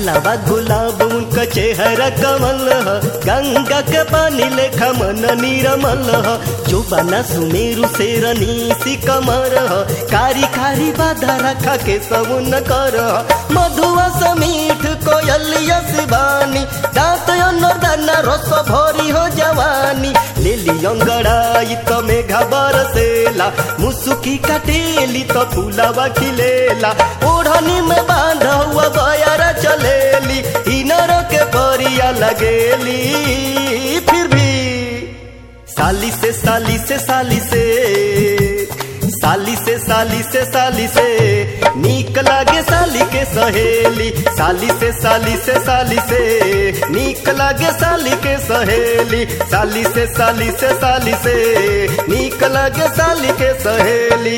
गालाबा गुलाब उनका चेहरा कमल ह गंगा के पानी लेखा मन निरमल ह जोबाना सुमेरु शेरनी सी कमर ह कारी कारी बाधा रखा के समुन कर मधुआ समीठ कोयलिया शिवानी दांत दाना रस भरी हो जवानी लेली अंगड़ाई तो मेघा बरसेला मुसुकी कटेली तो फूलवा खिलेला ओढ़नी में बांधा हुआ बयारा चलेली इनर के परिया लगेली फिर भी साली से साली से साली से साली से साली से साली से नीक लागे साली के सहेली साली से साली से साली से नीक लागे साली के सहेली साली से साली से साली से नीक लागे साली के सहेली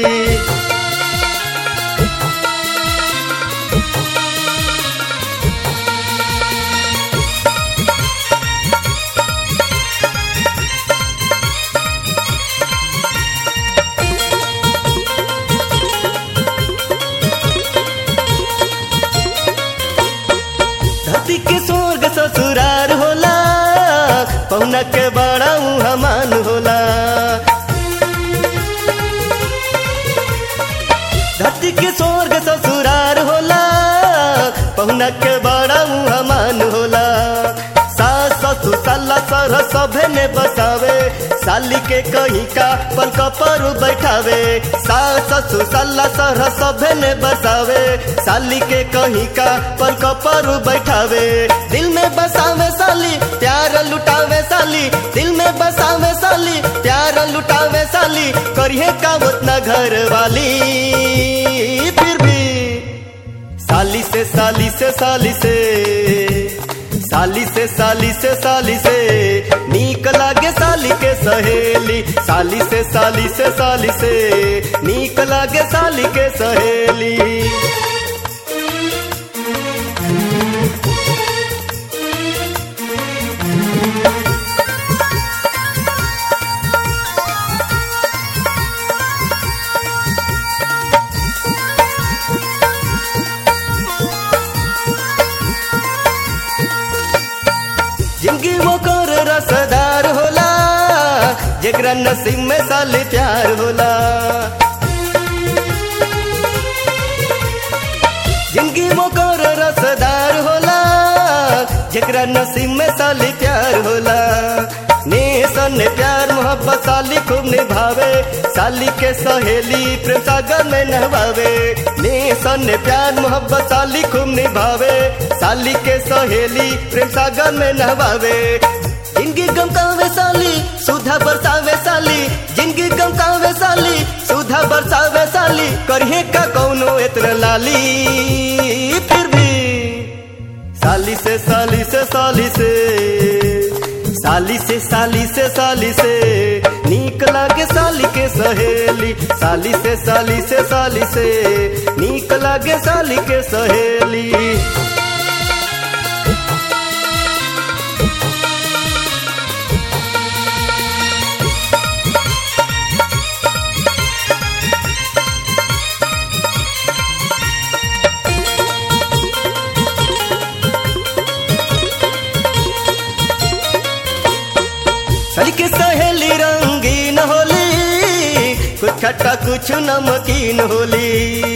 धरती के स्वर्ग ससुरार होला पौना के बड़ा हमान होला धरती के स्वर्ग ससुरार होला पहुना के बड़ा हमान होला सास ससुर साला सर सभे ने बसावे साली के कहीं का पलक पर बैठावे सास ससुर साला सर सभे ने बसावे साली के कहीं का पलक पर बैठावे दिल में बसावे साली प्यार लुटावे साली दिल में बसावे साली प्यार लुटावे साली करिए का उतना घर वाली फिर भी साली से साली से साली से साली से साली से साली से नीक लागे साली के सहेली साली से साली से साली से नीक लागे साली के सहेली जिंदगी मोकर रसदार होला जेकरा नसीब में साली प्यार होला जिंदगी मोकर रसदार होला जेकरा नसीब में साली प्यार होला ने सन प्यार मोहब्बत साली खूब निभावे साली के सहेली प्रेम सागर में नहवावे ने सन प्यार मोहब्बत साली खूब निभावे साली के सहेली प्रेम सागर में नहवावे जिंदगी गमकावे साली सुधा बरसावे साली जिंदगी गमकावे साली सुधा बरसावे साली करिए का कौनो इतना लाली फिर भी साली से साली से साली से साली से साली से साली से नीक लागे साली के सहेली साली से साली से साली से नीक लागे साली के सहेली साली के सहेली रंगीन होली कुछ खट्टा कुछ नमकीन होली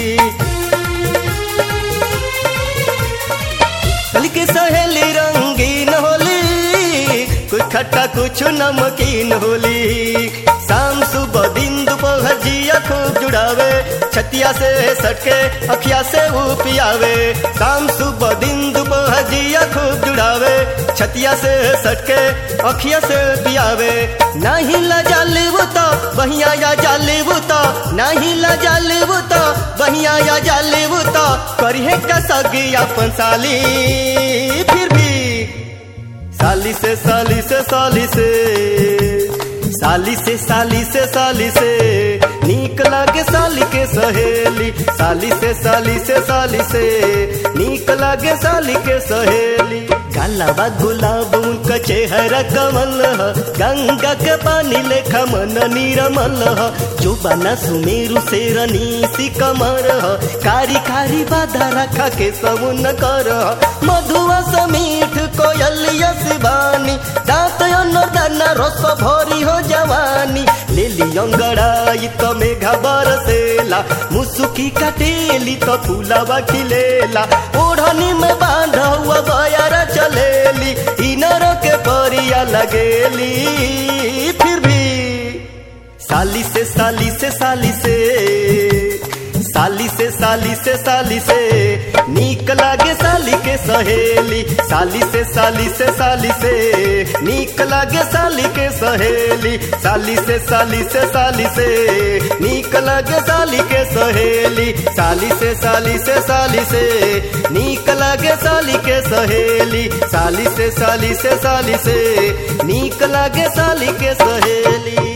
साली के सहेली रंगीन होली कुछ खट्टा कुछ नमकीन होली शाम सुबह दिन दोपहर जिया खूब जुड़ावे छतिया से सटके अखिया से वो पियावे शाम सुबह दिन दोपहर जिया खूब जुड़ावे छतिया से सटके अखिया से पियावे नहीं लजा लेबू तो बहिया या जा लेबू तो नहीं लजा लेबू तो बहिया या जा लेबू तो करिए का सगी अपन साली फिर भी साली से साली से साली से साली से साली से साली से नीक लागे साली के सहेली साली से साली से साली से नीक लागे साली के सहेली गालाबा गुलाब उनका उनका चेहरा कमल ह गंगा के पानी लेखा मन निरमल ह जो बना सुमेरु शेरनी सी कमर ह कारी कारी बाधा रखा के समुन कर मधुआ समीठ कोयलिया शिवानी दांत दाना रस भरी हो जवानी लेली अंगड़ाई तो मेघा बरसेला मुसुकी कटेली तो फूलावा खिलेला ओढ़नी में बांध हुआ बयारा चलेली इनर के परिया लगेली फिर भी साली से साली से साली से साली से साली से साली से नीक लागे साली के सहेली साली से साली से साली से नीक लागे साली के सहेली साली से साली से साली से नीक लागे साली के सहेली साली से साली से साली से नीक लागे साली के सहेली साली से साली से साली से नीक लागे साली के सहेली